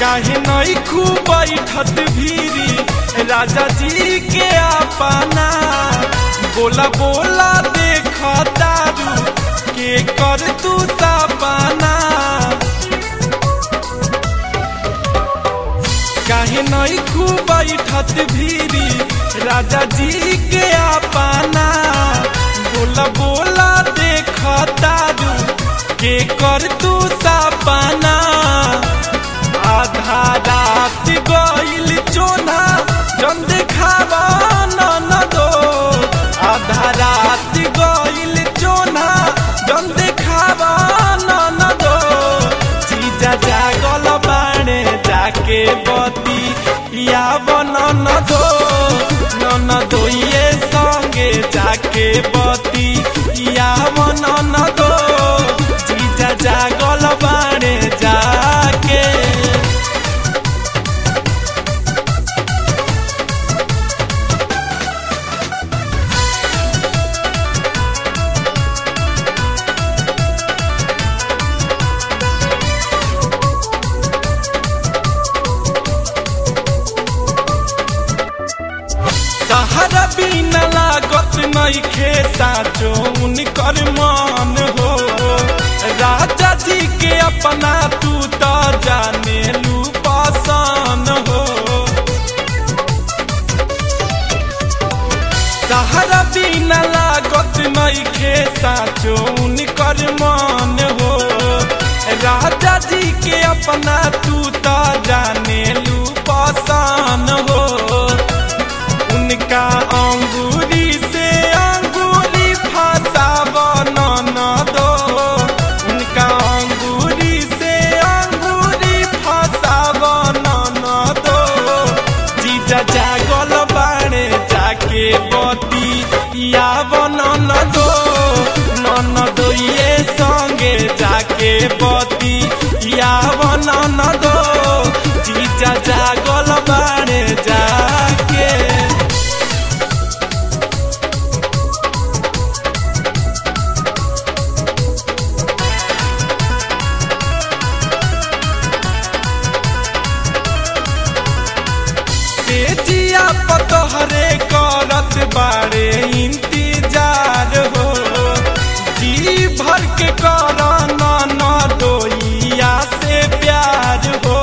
काहे नहीं खूब बैठत भीरी राजा जी के अपना बोला बोला देख दारू के कर तू सपना काहे नहीं खूब बैठत भीरी राजा जी के अपना बोला बोला देख दारू के कर तू सपना आधा रात गईल चोना जन देखावा न दो आधा रात गईल चोना जन देखावा न दो जीजा जागल बाणे जाके बती या बन न दो न दोइए संगे जाके बती या बन न दो जीजा जागल बाणे जाके तहरा बिना लागत नइखे साचो उनकर मन हो राजा जी के अपना तू त जाने लू पसन हो तहरा बिना लागत नइखे साचो उनकर मन हो राजा जी के अपना तू त जाने लू पसन हो उनका अंगूरी से अंगूरी फंसाव न दो उनका अंगूरी से अंगूरी फंसाव न दो जीजा जागल बाणे जाके बती या न दो न दो ये संगे जाके बती या न दो जीजा जागल बाणे जाके तेजिया पतोहरे करत बारे इंतजार हो जी भर के कर न दोइया से प्यार हो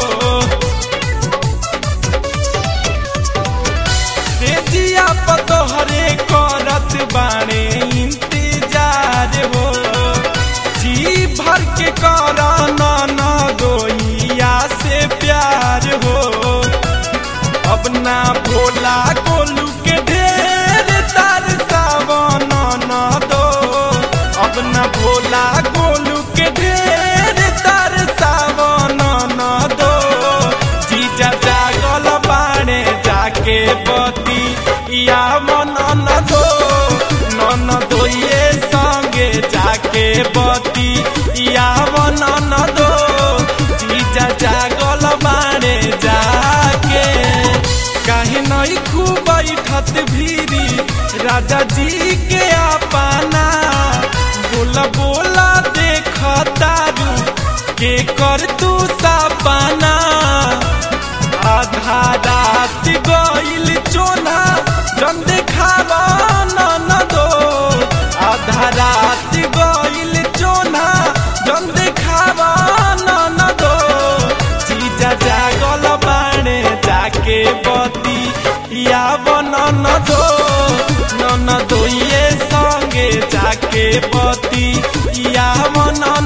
तेजिया पतोहरे करत बारे इंतजार हो जी भर के कर न दोइया से प्यार हो अब ना भोला गोलू के ढेर तार सावन न दो अब ना भोला गोलू के ढेर तार सावन न दो जीजा जागल बाणे जाके बती या मन न दो न दो ये संगे जाके बती या मन न दो जीजा जागल बाणे जाके काहे नहीं खूब बैठत भीरी राजा जी के अपना बोला बोला देख दारू के कर तू सपना आधा रात गईल चोना जन देखावा न दो आधा रात गईल चोना जन देखावा न दो जीजा जागल बाणे जाके बती या बन न दो न दो ये संगे जाके बती या मन